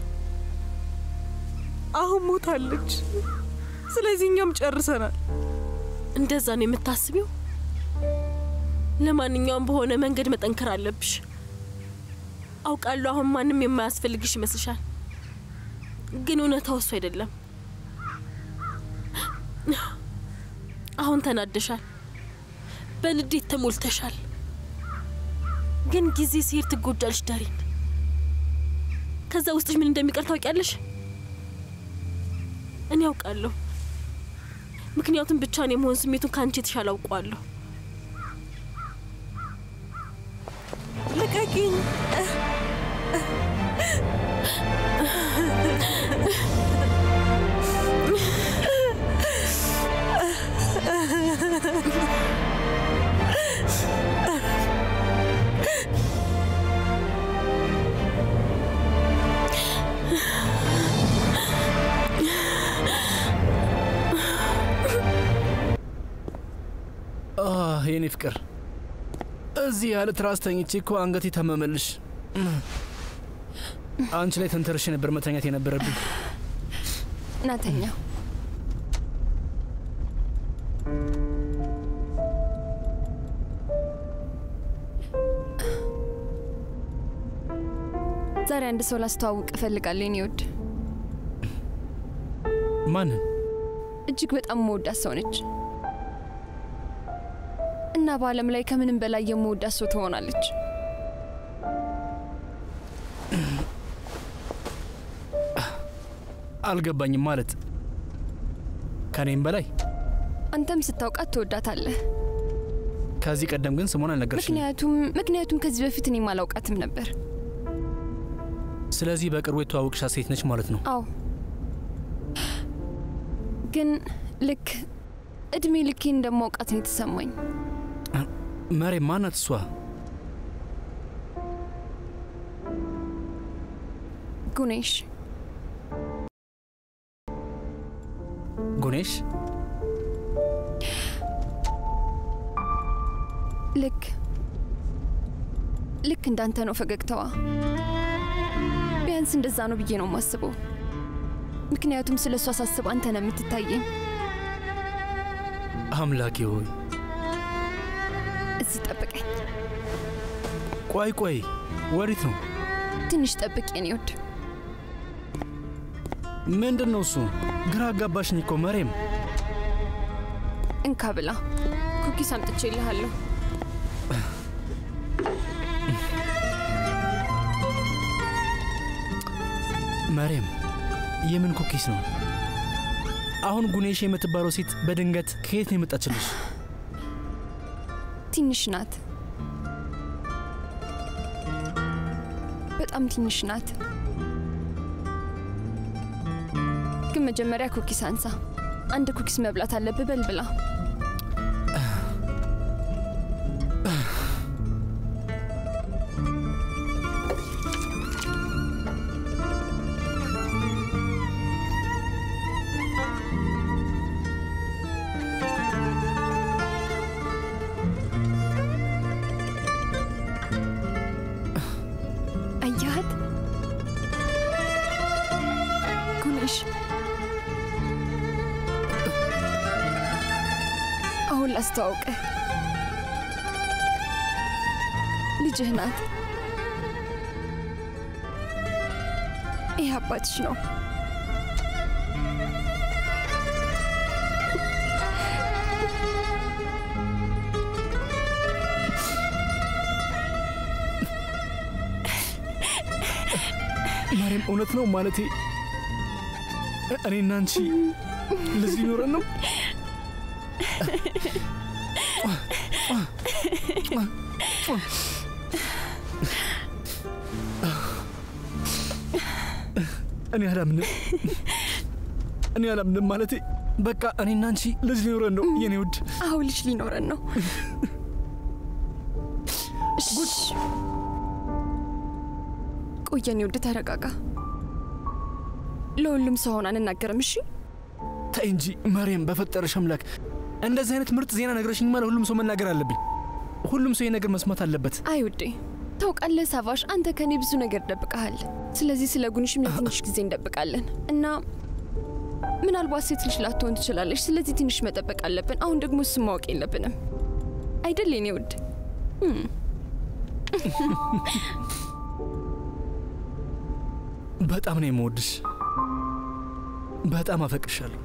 አሁን ሞታለች። ስለዚህ እኛም ጨርሰናል። እንደዛ ነው የምታስቢው? ለማንኛውም በሆነ መንገድ መጠንከር አለብሽ። አውቃለሁ አሁን ማንም የማያስፈልግሽ ይመስልሻል፣ ግን እውነታው እሱ አይደለም። አሁን ተናደሻል፣ በንዴት ተሞልተሻል። ግን ጊዜ ሲሄድ ትጎጃለሽ ዳሪን። ከዛ ውስጥሽ ምን እንደሚቀር ታውቂያለሽ? እኔ ያውቃለሁ። ምክንያቱም ብቻን የመሆን ስሜቱን ከአንቺ የተሻለ አውቀዋለሁ። ልቀቂኝ። የኔ ፍቅር እዚህ ያለ ትራስ ተኝቼ እኮ አንገቴ ታመመልሽ። አንቺ ላይ ተንተርሼ ነበር መተኛት የነበረብኝ። ናተኛ ዛሬ አንድ ሰው ላስተዋውቅ እፈልጋለሁ የኔ ውድ። ማንን? እጅግ በጣም መወዳት ሰው ነች እና በዓለም ላይ ከምንም በላይ የመወዳት ሰው ትሆናለች። አልገባኝም። ማለት ከኔም በላይ አንተም ስታውቃት ትወዳታለህ። ከዚህ ቀደም ግን ስሟን አልነገርሽኝም። ምክንያቱም ምክንያቱም ከዚህ በፊት እኔም አላውቃትም ነበር። ስለዚህ በቅርቡ የተዋወቅሻት ሴት ነች ማለት ነው? አዎ፣ ግን ልክ እድሜ ልኬን እንደማውቃት ነው የተሰማኝ። መሬ ማናት እሷ? ጉኔሽ ጉኔሽ ልክ ልክ እንዳንተ ነው ፈገግታዋ። ቢያንስ እንደዛ ነው ብዬ ነው የማስበው። ምክንያቱም ስለ እሷ ሳስብ አንተ ነው የምትታየኝ። አምላኬ ሆይ እዚህ ጠብቀኝ። ቆይ ቆይ፣ ወዴት ነው? ትንሽ ጠብቅ የኔ ውድ። ምንድን ነው እሱ? ግራ አጋባሽኝ እኮ መሬም። እንካ ብላ፣ ኩኪስ አምጥቼልሃለሁ። መሬም፣ የምን ኩኪስ ነው? አሁን ጉኔሽ የምትባለው ሴት በድንገት ከየት ነው የመጣችልሽ? ትንሽ ናት፣ በጣም ትንሽ ናት። ግን መጀመሪያ ኩኪስ አንሳ። አንድ ኩኪስ መብላት አለብህ። በል ብላ። አሁን ላስተዋውቅህ። ልጅህ ናት። ይህ አባትሽ ነው። ማርያም፣ እውነት ነው ማለቴ እኔና አንቺ ልጅ ሊኖረን ነው? እኔ አላምንም፣ እኔ አላምንም ማለቴ በቃ እኔና አንቺ ልጅ ሊኖረን ነው የኔ ውድ። አዎ ልጅ ሊኖረን ነው። እሺ። ቆይ የኔ ውድ ተረጋጋ። ለሁሉም ሰው አሁን አንናገርም። እሺ ተይ እንጂ ማርያም፣ በፈጠረሽ አምላክ እንደዚህ አይነት ምርጥ ዜና ነግረሽኝማ ለሁሉም ሰው መናገር አለብኝ። ሁሉም ሰው ይህ ነገር መስማት አለበት። አይ ውዴ፣ ታውቃለህ ሳቫሽ፣ አንተ ከኔ ብዙ ነገር ደብቀሃል። ስለዚህ ስለ ጉንሽም ለትንሽ ጊዜ እንደብቃለን እና ምናልባት ሴት ልጅ ላትሆን ትችላለች። ስለዚህ ትንሽ መጠበቅ አለብን። አሁን ደግሞ እሱን ማወቅ የለብንም አይደል የኔ ውድ? እም። በጣም ነው የምወድሽ። በጣም አፈቅርሻለሁ።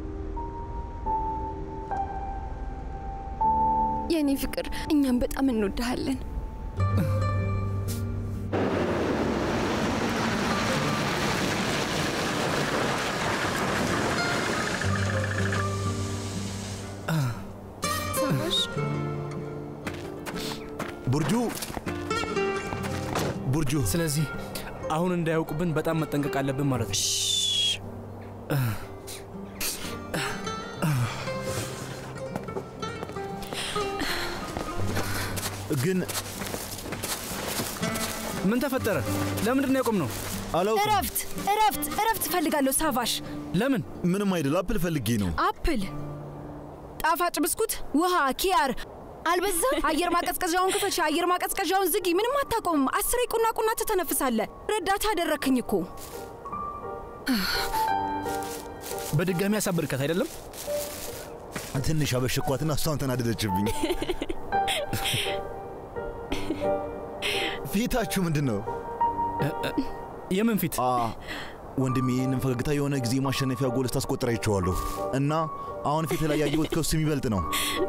የእኔ ፍቅር፣ እኛም በጣም እንወድሃለን። ሳቫሽ ቡርጁ ቡርጁ፣ ስለዚህ አሁን እንዳያውቁብን በጣም መጠንቀቅ አለብን ማለት ነው። ግን ምን ተፈጠረ? ለምንድን ነው ያቆምነው? አላውቅም። እረፍት እረፍት እረፍት እፈልጋለሁ ሳቫሽ። ለምን? ምንም አይደል። አፕል ፈልጌ ነው። አፕል፣ ጣፋጭ ብስኩት፣ ውሃ፣ ኪያር አልበዛ? አየር ማቀዝቀዣውን ክፈች፣ አየር ማቀዝቀዣውን ዝጊ። ምንም አታቆምም። አስሬ ቁና ቁና ትተነፍሳለህ። ረዳት አደረክኝ እኮ። በድጋሚ ያሳብድካት አይደለም? ትንሽ አበሸኳትና እሷን ተናደደችብኝ። ፊታችሁ ምንድን ነው? የምን ፊት? ወንድሜ ይህንን ፈገግታ የሆነ ጊዜ ማሸነፊያ ጎል ስታስቆጥር አይቼዋለሁ እና አሁን ፊት ላይ ያየሁት ከሱ የሚበልጥ ነው።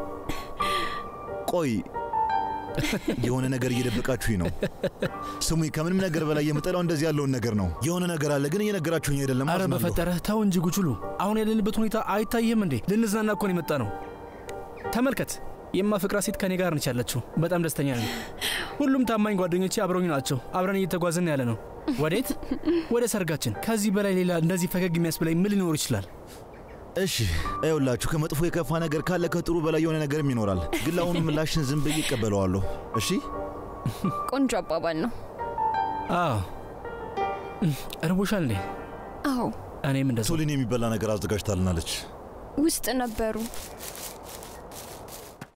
ቆይ የሆነ ነገር እየደበቃችሁኝ ነው። ስሙኝ፣ ከምንም ነገር በላይ የምጠላው እንደዚህ ያለውን ነገር ነው። የሆነ ነገር አለ ግን እየነገራችሁኝ አይደለም። አረ አዝናለሁ። በፈጠረህ ተው እንጂ ጉችሉ። አሁን ያለንበት ሁኔታ አይታይም እንዴ? ልንዝናና እኮ ነው የመጣ ነው። ተመልከት፣ የማፈቅራት ሴት ከኔ ጋር ነች ያለችው። በጣም ደስተኛ ነኝ። ሁሉም ታማኝ ጓደኞቼ አብረውኝ ናቸው። አብረን እየተጓዝን ያለ ነው። ወዴት? ወደ ሰርጋችን። ከዚህ በላይ ሌላ እንደዚህ ፈገግ የሚያስብላኝ ምን ሊኖር ይችላል? እሺ ይኸውላችሁ፣ ከመጥፎ የከፋ ነገር ካለ ከጥሩ በላይ የሆነ ነገርም ይኖራል። ግን ለአሁኑ ምላሽን ዝም ብዬ እቀበለዋለሁ። እሺ ቆንጆ አባባል ነው። አዎ እርቦሻል እንዴ? አዎ እኔም እንደዛ። ሶሊን የሚበላ ነገር አዘጋጅታልናለች። ውስጥ ነበሩ።